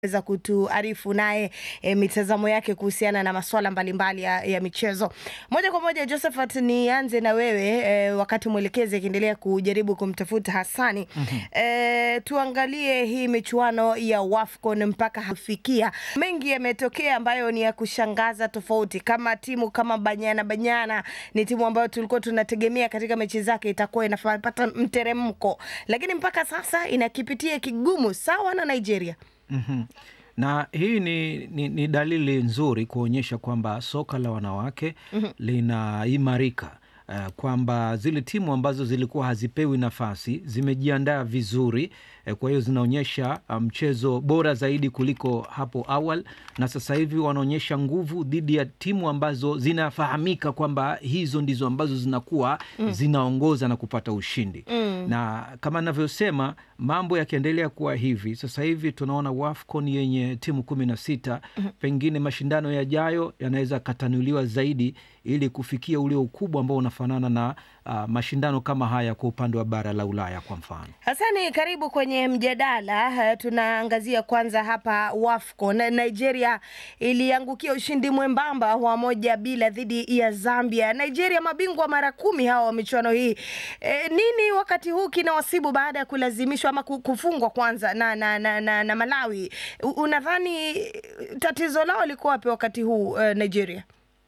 weza kutuarifu naye e, mitazamo yake kuhusiana na masuala mbalimbali ya, ya michezo. Moja kwa moja, Josephat, nianze na wewe e, wakati mwelekezi akiendelea kujaribu kumtafuta Hassani. E, tuangalie hii michuano ya WAFCON mpaka hafikia, mengi yametokea ambayo ni ya kushangaza tofauti. Kama timu kama Banyana Banyana ni timu ambayo tulikuwa tunategemea katika mechi zake itakuwa inapata mteremko, lakini mpaka sasa inakipitia kigumu sawa na Nigeria. Mhm. Na hii ni, ni, ni dalili nzuri kuonyesha kwamba soka la wanawake linaimarika, uh, kwamba zile timu ambazo zilikuwa hazipewi nafasi zimejiandaa vizuri eh, kwa hiyo zinaonyesha mchezo um, bora zaidi kuliko hapo awali, na sasa hivi wanaonyesha nguvu dhidi ya timu ambazo zinafahamika kwamba hizo ndizo ambazo zinakuwa zinaongoza na kupata ushindi na kama navyosema mambo yakiendelea kuwa hivi sasa hivi tunaona WAFCON yenye timu kumi na sita pengine mashindano yajayo yanaweza katanuliwa zaidi ili kufikia ule ukubwa ambao unafanana na uh, mashindano kama haya kwa upande wa bara la Ulaya kwa mfano. Hasani, karibu kwenye mjadala. Tunaangazia kwanza hapa WAFCON. Nigeria iliangukia ushindi mwembamba wa moja bila dhidi ya Zambia. Nigeria mabingwa mara kumi hawa wa michuano hii. E, nini wakati huu kinawasibu baada ya kulazimishwa ama kufungwa kwanza na, na, na, na, na Malawi? Unadhani tatizo lao liko wapi wakati huu uh, Nigeria?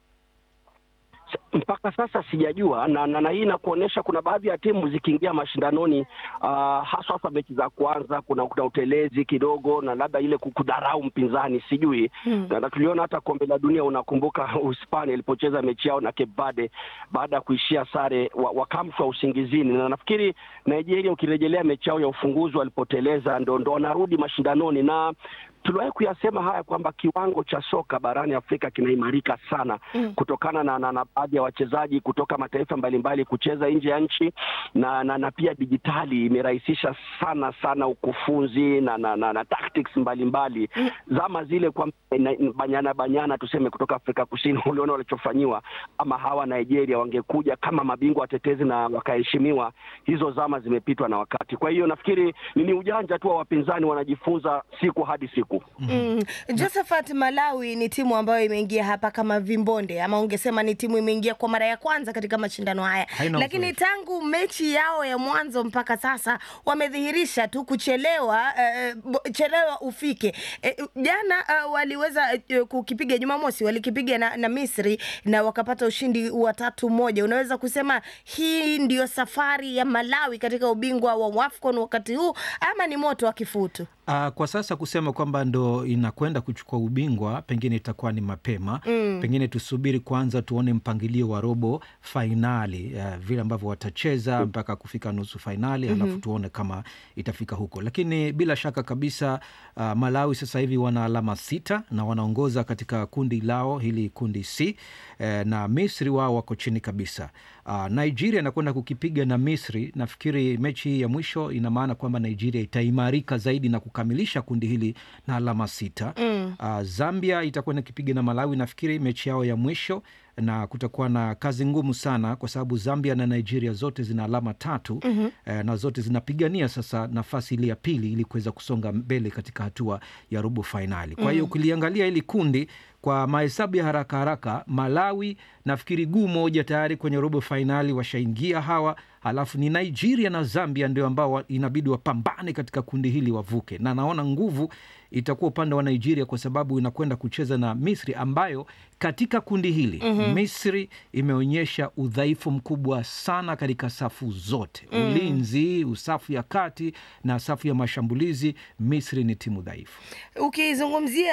Mpaka sasa sijajua na, na, na hii inakuonyesha kuna baadhi ya timu zikiingia mashindanoni uh, haswa hasa mechi za kwanza kuna, kuna utelezi kidogo na labda ile kudharau mpinzani sijui hmm. Na tuliona hata kombe la dunia, unakumbuka Uhispania ilipocheza mechi yao na Cape Verde baada ya kuishia sare wakamshwa usingizini, na nafikiri Nigeria ukirejelea mechi yao ya ufunguzi walipoteleza, ndo ndo wanarudi mashindanoni na tuliwahi kuyasema haya kwamba kiwango cha soka barani Afrika kinaimarika sana mm. kutokana na, na, na baadhi ya wachezaji kutoka mataifa mbalimbali kucheza nje ya nchi na, na, na pia dijitali imerahisisha sana sana ukufunzi na, na, na, na tactics mbalimbali mm. zama zile kwa banyana banyana tuseme kutoka Afrika Kusini uliona walichofanyiwa, ama hawa Nigeria wangekuja kama mabingwa watetezi na wakaheshimiwa, hizo zama zimepitwa na wakati. Kwa hiyo nafikiri ni ujanja tu wa wapinzani, wanajifunza siku hadi siku. Mm. Josephat, Malawi ni timu ambayo imeingia hapa kama vimbonde ama ungesema ni timu imeingia kwa mara ya kwanza katika mashindano haya, Haina lakini uzoefu. tangu mechi yao ya mwanzo mpaka sasa wamedhihirisha tu kuchelewa, eh, bo- chelewa ufike. Eh, jana eh, waliweza eh, kukipiga Jumamosi walikipiga na, na Misri na wakapata ushindi wa tatu moja. Unaweza kusema hii ndiyo safari ya Malawi katika ubingwa wa WAFCON wakati huu ama ni moto wa kifutu? Uh, kwa sasa kusema kwamba ndo inakwenda kuchukua ubingwa pengine itakuwa ni mapema mm. Pengine tusubiri kwanza tuone mpangilio wa robo fainali uh, vile ambavyo watacheza mpaka kufika nusu fainali mm -hmm. Halafu tuone kama itafika huko, lakini bila shaka kabisa uh, Malawi sasa hivi wana alama sita na wanaongoza katika kundi lao hili kundi C eh, na Misri wao wako chini kabisa. Uh, Nigeria inakwenda kukipiga na Misri. Nafikiri mechi hii ya mwisho ina maana kwamba Nigeria itaimarika zaidi na kukamilisha kundi hili na alama sita. Mm. Uh, Zambia itakwenda kipiga na Malawi, nafikiri mechi yao ya mwisho na kutakuwa na kazi ngumu sana kwa sababu Zambia na Nigeria zote zina alama tatu mm -hmm. eh, na zote zinapigania sasa nafasi ile ya pili ili kuweza kusonga mbele katika hatua ya robo fainali. Kwa hiyo ukiliangalia hili kundi kwa mahesabu ya haraka haraka, Malawi nafikiri guu moja tayari kwenye robo fainali washaingia hawa, halafu ni Nigeria na Zambia ndio ambao wa- inabidi wapambane katika kundi hili wavuke, na naona nguvu itakuwa upande wa Nigeria kwa sababu inakwenda kucheza na Misri ambayo katika kundi hili Misri imeonyesha udhaifu mkubwa sana katika safu zote, ulinzi, safu ya kati na safu ya mashambulizi. Misri ni timu dhaifu. Ukizungumzia